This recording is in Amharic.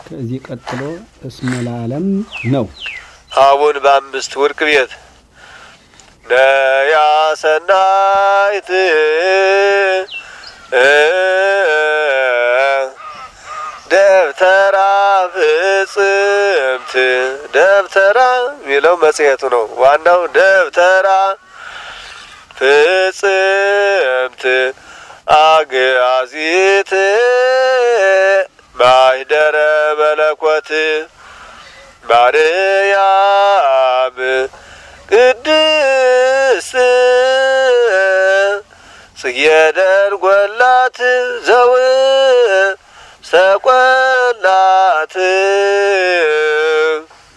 ከዚህ ቀጥሎ እስመ ለዓለም ነው። አቡን በአምስት ወርቅ ቤት ነያ ሰናይት ደብተራ ፍጽምት ደብተራ የሚለው መጽሔቱ ነው። ዋናው ደብተራ ፍጽምት አግአዚት ማኅደረ መለኮት ማርያም ቅድስት ጽጌ ደንጎላት ዘው ሰቆላት